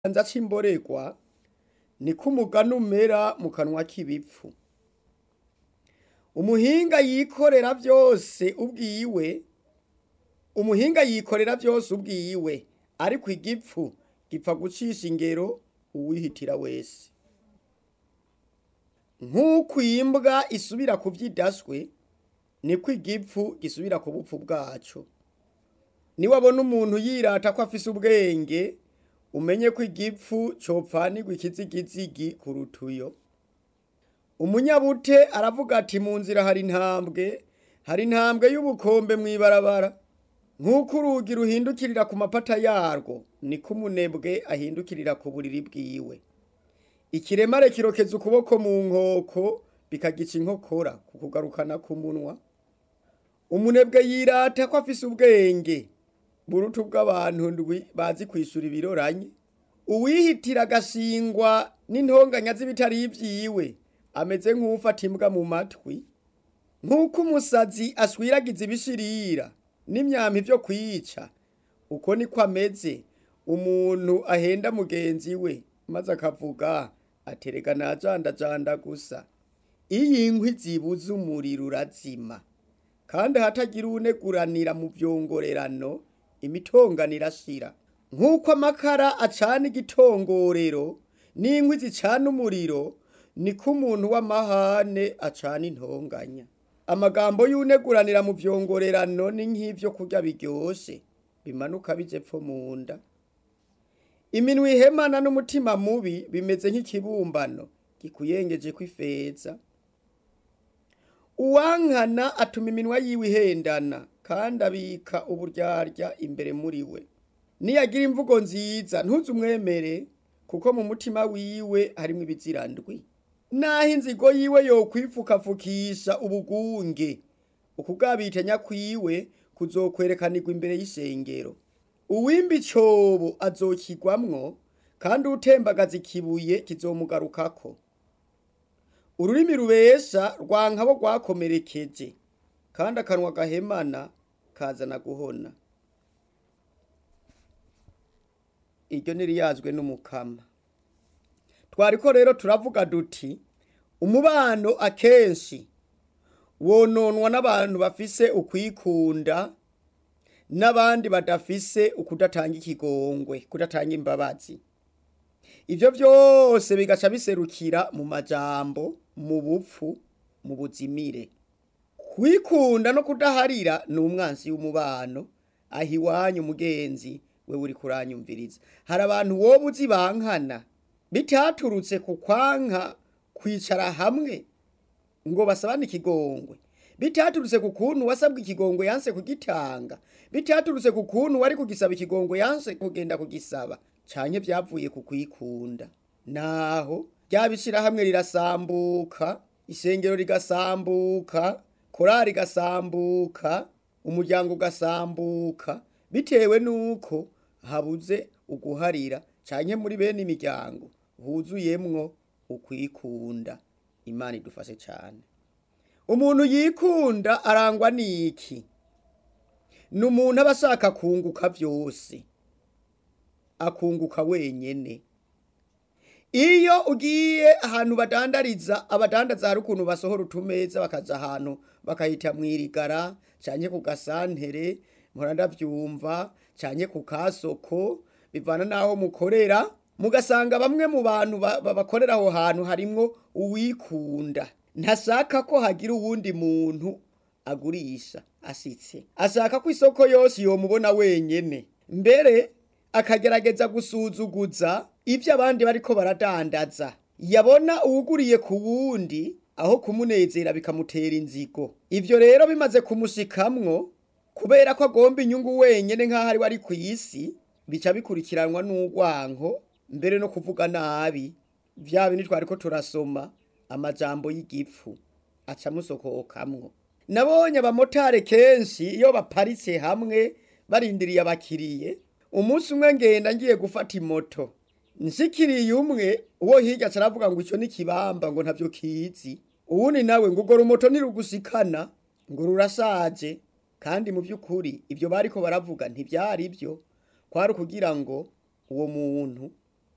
ikiganza c'imborerwa niko umugani umera mu kanwa k'ibipfu umuhinga yikorera vyose ubwiwe umuhinga yikorera vyose ubwiwe ariko igipfu gipfa gucisha ingero uwihitira wese nk'uko imbwa isubira ku vyidaswe niko igipfu gisubira ku bupfu bwaco niwabona umuntu yirata ko afise ubwenge umenye ko igipfu copfanirwa ikizigizigi kuruta uyo umunyabute aravuga ati mu nzira hari intambwe hari intambwe y'ubukombe mw'ibarabara nk'uko urugi ruhindukirira ku mapata yarwo niko umunebwe ahindukirira ku buriri bwiwe ikiremare kirokeza ukuboko mu nkoko bikagica inkokora ku kugarukana ku munwa umunebwe yirata ko afise ubwenge buruta ubw'abantu ndwi bazi kwishura ibiroranye uwihitira agashingwa n'intonganya z'ibitari ivyiwe ameze nk'uwufata imbwa mu matwi nk'uko umusazi ashwiragiza ibishirira n'imyampi vyo kwica uko niko ameze umuntu ahenda mugenzi we maze akavuga aterega najandajanda gusa iyo inkwi zibuze umuriro urazima kandi hatagira uwuneguranira mu vyongorerano imitongano irashira nk'uko amakara acana igitongorero n'inkwi zicana umuriro niko umuntu w'amahane acana intonganya amagambo y'uneguranira mu vyongorerano ni nk'ivyo kurya biryoshe bimanuka bije pfo mu nda iminwa ihemana n'umutima mubi bimeze nk'ikibumbano gikuyengejeko ifeza uwankana atuma iminwa yiwe ihendana kandi abika uburyarya imbere muri we niyagira imvugo nziza ntuze umwemere kuko mu mutima wiwe harimwo ibizirandwi naho inzigo yiwe yokwipfukapfukisha ubugunge ukugabitanya kwiwe kuzokwerekanirwa imbere y'ishengero uwimba icobo azokigwamwo kandi utembagaza ikibuye kizomugarukako ururimi rubesha rwankabo rwakomerekeje kandi akanwa gahemana kazana guhona iryo niriyazwe n'umukama twariko rero turavuga duti umubano akenshi wononwa n'abantu bafise ukwikunda n'abandi badafise ukudatanga ikigongwe kudatanga imbabazi ivyo vyose bigaca biserukira mu majambo mu bupfu mu buzimire kwikunda no kudaharira ni umwansi w'umubano aho iwanyu mugenzi we uri kuranyumviriza hari abantu woba uzi bankana bitaturutse ku kwanka kwicara hamwe ngo basabane ikigongwe bitaturutse ku kuntu wasabwe ikigongwe yanse kugitanga bitaturutse ku kuntu wari kugisaba ikigongwe yanse kugenda kugisaba canke vyavuye ku kwikunda naho ryabishira hamwe rirasambuka isengero rigasambuka korari igasambuka umuryango ugasambuka bitewe nuko habuze uguharira canke muri bene imiryango huzuyemwo ukwikunda imana idufashe cane umuntu yikunda arangwa n'iki ni umuntu aba ashaka kunguka vyose akunguka wenyene iyo ugiye ahantu badandariza abadandaza hari ukuntu basohora utumeza bakaja ahantu bakahita mwirigara canke ku gasantere mpora ndavyumva canke ku kasoko bivana n'aho mukorera mugasanga bamwe mu bantu bakorera aho hantu harimwo uwikunda ntashaka ko hagira uwundi muntu agurisha ashitse ashaka ko isoko yose yomubona wenyene mbere akagerageza gusuzuguza ivyo abandi bariko baradandaza yabona uwuguriye ku wundi aho kumunezera bikamutera inzigo ivyo rero bimaze kumushikamwo kubera ko agomba inyungu wenyene nk'aho ari we ari kw'isi bica bikurikiranwa n'urwanko mbere no kuvuga nabi vya bindi twariko turasoma amajambo y'igipfu aca amusokokamwo nabonye abamotari kenshi iyo baparitse hamwe barindiriye abakiriye umunsi umwe ngenda ngiye gufata imoto nshikiriye umwe uwo hirya aca aravuga ngo ico ni kibamba ngo ntavyo kizi uwundi nawe ngo urwo rumoto ntirugushikana ngo rurashaje kandi mu vy'ukuri ivyo bariko baravuga ntivyari vyo kwari ukugira ngo uwo muntu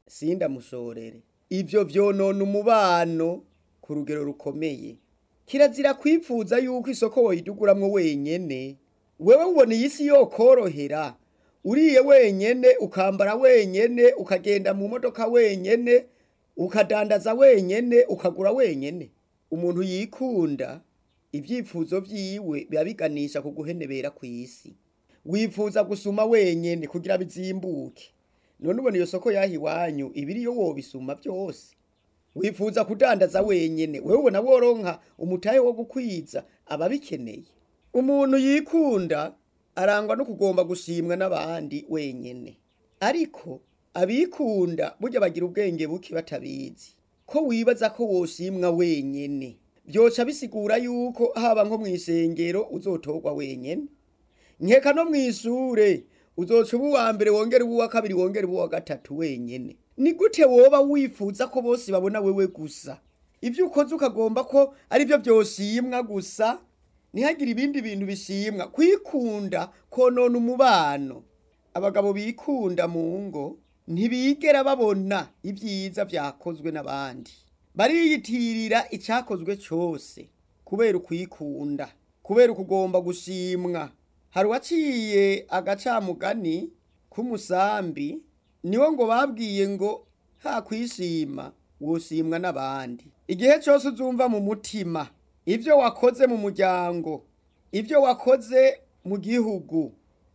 sindamushorere ivyo vyonona umubano ku rugero rukomeye kirazira kwipfuza yuko isoko woyiduguramwo wenyene wewe ubona iyi si yokorohera uriye wenyene ukambara wenyene ukagenda mu modoka wenyene ukadandaza wenyene ukagura wenyene umuntu yikunda ivyifuzo vyiwe biba biganisha ku guhenebera kw'isi wifuza gusuma wenyene kugira bizimbuke none ubona iyo soko yaha iwanyu ibiriyo wobisuma vyose wifuza kudandaza wenyene wewe ubona woronka umutahe wo gukwiza ababikeneye umuntu yikunda arangwa no kugomba gushimwa n'abandi wenyene ariko abikunda burya bagira ubwenge buke batabizi ko wibaza ko woshimwa wenyene vyoca bisigura yuko haba nko mw'isengero uzotorwa wenyene nkeka no mw'ishure uzoca uba uwa mbere wongera uba uwa kabiri wongera uba uwa gatatu wenyene ni gute woba wifuza ko bose babona wewe gusa ivyo ukoze ukagomba ko ari vyo vyoshimwa gusa ntihagire ibindi bintu bishimwa kwikunda konona umubano abagabo bikunda mu ngo ntibigera babona ibyiza vyakozwe n'abandi bariyitirira icakozwe cose kubera ukwikunda kubera ukugomba gushimwa hari uwaciye agacamugani k'umusambi niwo ngo babwiye ngo ha kwishima woshimwa n'abandi igihe cyose uzumva mu mutima ibyo wakoze mu muryango ibyo wakoze mu gihugu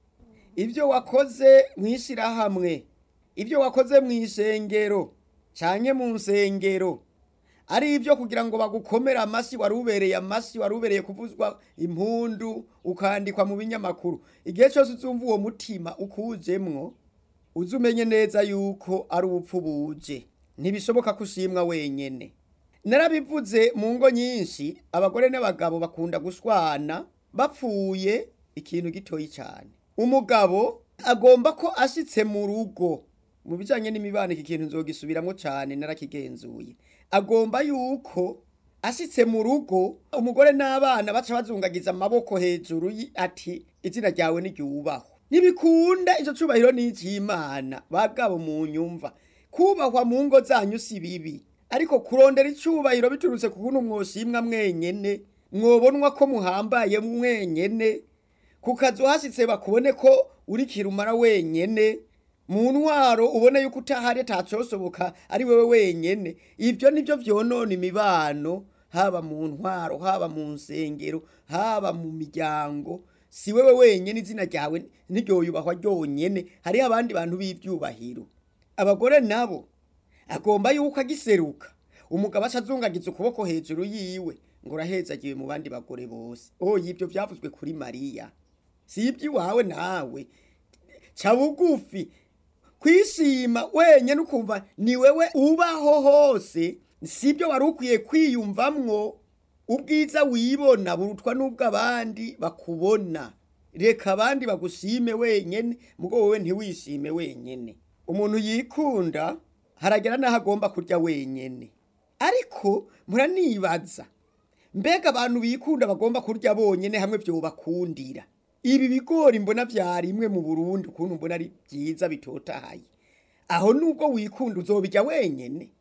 ibyo wakoze mu ishyirahamwe ibyo wakoze mu isengero cyane mu nsengero ari ibyo kugira ngo bagukomere amashyi wari ubereye amashyi wari ubereye kuvuzwa impundu ukandikwa mu binyamakuru igihe cyose uzumva uwo mutima ukujemwo uzi umenye neza yuko ari ubupfu buje ntibishoboka ko ushimwa wenyene narabivuze mu ngo nyinshi abagore n'abagabo bakunda gushwana bapfuye ikintu gitoyi cyane umugabo agomba ko ashitse mu rugo mu bijanye n'imibano iki kintu nzogisubiramwo cyane narakigenzuye agomba yuko ashitse mu rugo umugore n'abana baca bazungagiza amaboko hejuru ati izina ryawe niryubahwe ntibikunda ico cubahiro n'icimana bagabo mu nyumva kubahwa mu ngo zanyu si bibi ariko kurondera icubahiro biturutse ku kuntu mwoshimwa mwenyene mwobonwa ko muhambaye mwenyene ku kazu hashitse bakubone ko uri kirumara wenyene mu ntwaro ubone yuko utahari atacosoboka ari wewe wenyene ivyo nivyo vyonona imibano haba mu ntwaro haba mu nsengero haba mu miryango si wewe wenyene izina ryawe ntiryoyubahwa ryonyene hariho abandi bantu b'ivyubahiro abagore nabo agomba yuko agiseruka umugabo aca azungagiza ukuboko hejuru yiwe ngo urahezagiwe mu bandi bagore bose oya ivyo vyavuzwe kuri mariya si iby'iwawe nawe ca bugufi kwishima wenyene ukumva ni wewe ubaho hose sibyo wari ukwiye kwiyumvamwo ubwiza wibona burutwa n'ubw'abandi bakubona reka abandi bagushime wenyene mugo wowe ntiwishime wenyene umuntu yikunda haragera n'aho agomba kurya wenyene ariko muranibaza mbega abantu bikunda bagomba kurya bonyene hamwe vyobakundira ibi bigori mbona vyarimwe mu Burundi ukuntu mbona ari vyiza bitotahaye aho nubwo wikunda uzobirya wenyene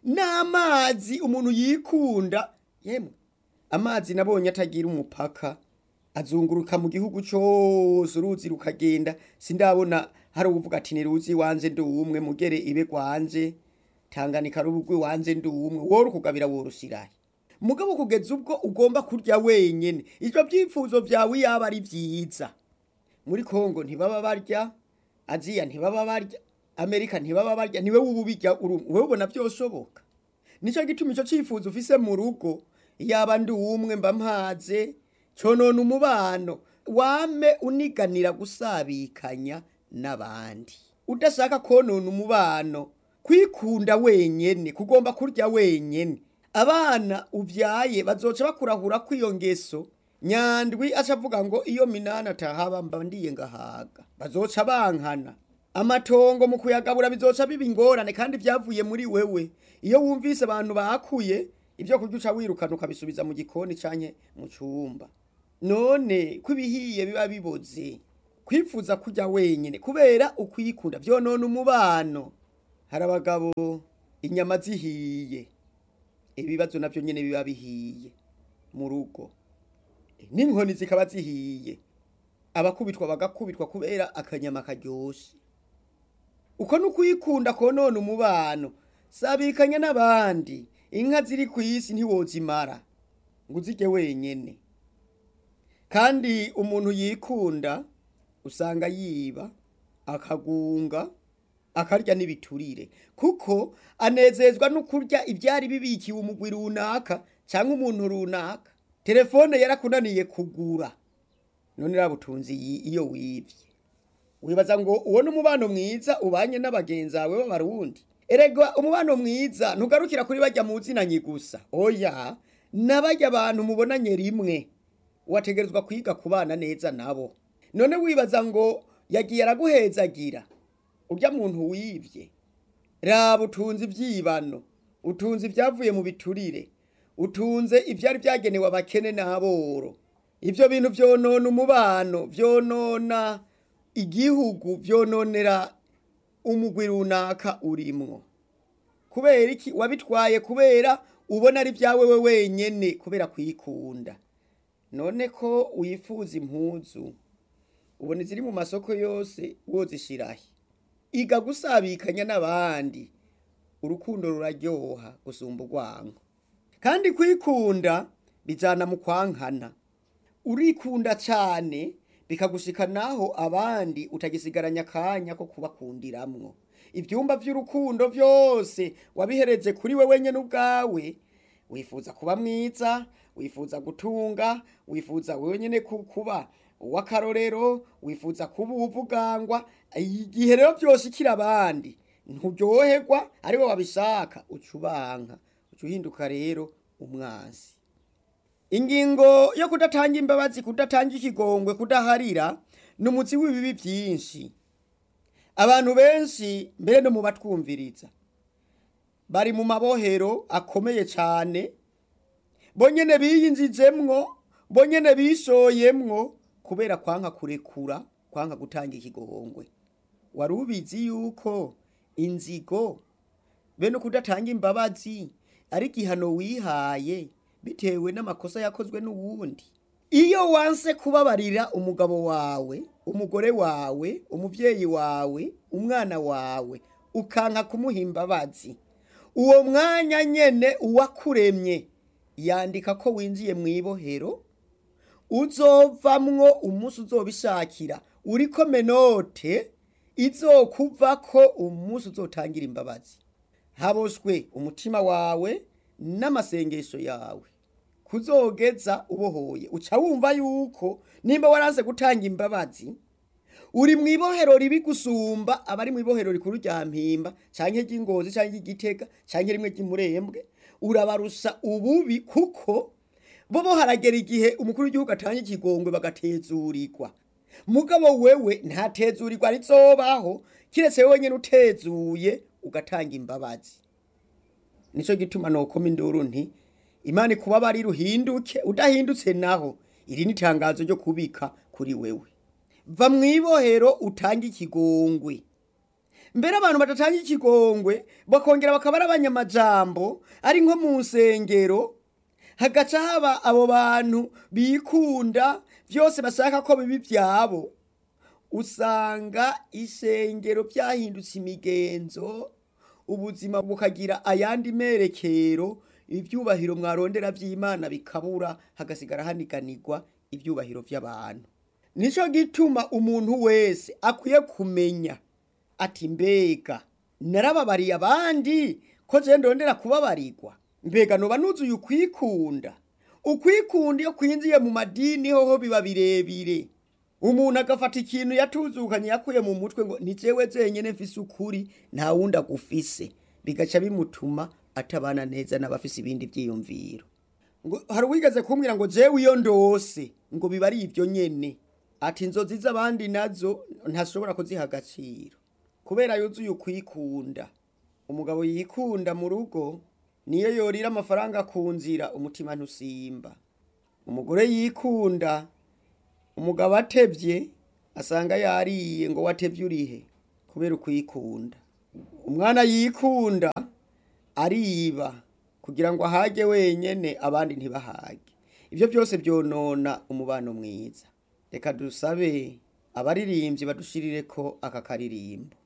n'amazi umuntu yikunda yemwe amazi nabonye atagira umupaka azunguruka mu gihugu cose uruzi rukagenda sindabona hari uvuga ati niruzi wanje ndi umwe mugere ibe gwanje tanganika rubugwi wanje ndi umwe woro kugabira worushirahe mugabo kugeza ubwo ugomba kurya wenyene ivyo vyifuzo vyawe yaba ari vyiza muri Kongo ntibaba barya Aziya ntibaba barya Amerika ntibaba barya niwe ububirya wewe ubona vyoshoboka nico gituma ico cifuzo ufise mu rugo yaba ndi umwe mba mpaze conona umubano wame uniganira gusabikanya n'abandi udashaka konona umubano kwikunda wenyene kugomba kurya wenyene abana uvyaye bazoca bakurahura kw'iyo ngeso nyandwi aca avuga ngo iyo minani atahaba mba ndiye ngahaga bazoca bankana amatongo mu kuyagabura bizoca biba ingorane kandi vyavuye muri wewe iyo wumvise abantu bakuye ibyo kurya uca wirukana ukabisubiza mu gikoni canke mu cumba none ko ibihiye biba biboze kwifuza kurya wenyene kubera ukwikunda vyonona umubano hari abagabo inyama zihiye ibibazo navyo nyene biba bihiye mu rugo n'inkoni zikaba zihiye abakubitwa bagakubitwa kubera akanyama karyoshe uko n'ukuyikunda konona umubano sabikanya n'abandi inka ziri ku isi ntiwozimara ngo uzirye wenyene kandi umuntu yikunda usanga yiba akagunga akarya n'ibiturire kuko anezezwa no kurya ibyari bibikiwe umugwi runaka cyangwa umuntu runaka telefone yarakunaniye kugura none rabutunzi iyo wivye wibaza ngo uwo n'umubano mwiza ubanye n'abagenzi bawe b'abarundi erega umubano mwiza ntugarukira kuri bajya mu zinanyi gusa oya n'abajya abantu mubonanye rimwe wategerezwa kwiga kubana neza nabo none wibaza ngo yagiye araguhezagira urya muntu wivye raba utunze ivyibano utunze ibyavuye mu biturire utunze ivyari vyagenewe abakene n'aboro ivyo bintu vyonona umubano vyonona igihugu vyononera umugwi runaka urimwo kubera iki wabitwaye kubera ubona ari vyawe we wenyene kubera kwikunda none ko wifuza impuzu ubona iziri mu masoko yose wozishirahe iga gusabikanya n'abandi urukundo ruraryoha gusumba urwango kandi kwikunda bijana mu kwankana urikunda cyane bikagushika naho abandi utagisigaranya akanya ko kubakundiramwo ivyumba vy'urukundo vyose wabihereje kuri we wenyene ubwawe wifuza kuba mwiza wifuza gutunga wifuza wenyene kuba uw'akarorero wifuza kuba uwuvugangwa igihe rero vyoshikira abandi nturyoherwa ariwe wabishaka uca ubanka uca uhinduka rero umwansi ingingo yo kudatanga imbabazi kudatanga ikigongwe kudaharira ni umutsi w'ibibi byinshi abantu benshi mbere no mu batwumviriza bari mu mabohero akomeye cyane bonyene biyinjijemwo bonyene bishoyemwo kubera kwanka kurekura kwanka gutanga ikigongwe wari ubizi yuko inzigo bene kudatanga imbabazi ari igihano wihaye bitewe n'amakosa yakozwe n'uwundi iyo wanse kubabarira umugabo wawe umugore wawe umubyeyi wawe umwana wawe ukanka kumuha imbabazi uwo mwanya nyene uwakuremye yandika ko winjiye mu ibohero uzovamwo umunsi uzobishakira uriko menote izokuvako umunsi uzotangira imbabazi haboshwe umutima wawe n'amasengesho yawe kuzogeza ubohoye uca wumva yuko nimba waranse gutanga imbabazi uri mu ibohero ribi gusumba abari mu ibohero rikuru rya mpimba canke ry'ingozi canke ry'igitega canke rimwe ry'imurembwe urabarusha ububi kuko bobo haragera igihe umukuru w'igihugu atanga ikigongwe bagatezurirwa mugabo wewe ntatezurirwa rizobaho kiretse wewe nyene utezuye ugatanga imbabazi nico gituma nokoma induru nti imana ikubabari ruhinduke udahindutse naho iri ni tangazo ryo kubika kuri wewe va mu ibohero utange ikigongwe mbere abantu badatanga ikigongwe bakongera bakaba ari abanyamajambo ari nko mu nsengero hagaca haba abo bantu bikunda byose bashaka ko bibi byabo usanga isengero byahindutse imigenzo ubuzima bukagira ayandi merekero ibyubahiro mwarondera by'imana bikabura hagasigara haniganirwa ibyubahiro by'abantu nicyo gituma umuntu wese akwiye kumenya ati mbega narababariye abandi ko je ndondera kubabarirwa mbega noba nuzuye ukwikunda ukwikunda iyo kwinjiye mu madini hoho biba birebire umuntu agafata ikintu yatuzukanye yakuye mu mutwe ngo ni jewe jenyene mfise ukuri nta wundi agufise bigaca bimutuma atabana neza n'abafise ibindi vyiyumviro ngo hari uwigeze kumbwira ngo jewe iyo ndose ngo biba ari ivyo nyene ati inzozi z'abandi nazo ntashobora kuziha agaciro kubera yuzuye ukwikunda umugabo yikunda mu rugo niyo yorira amafaranga ku nzira umutima ntusimba umugore yikunda umugabo atevye asanga yariye ngo watevye urihe kubera ukwikunda umwana yikunda ariba kugira ngo ahage wenyene abandi ntibahage ivyo byose byonona umubano mwiza reka dusabe abaririmbyi badushirireko aka karirimbo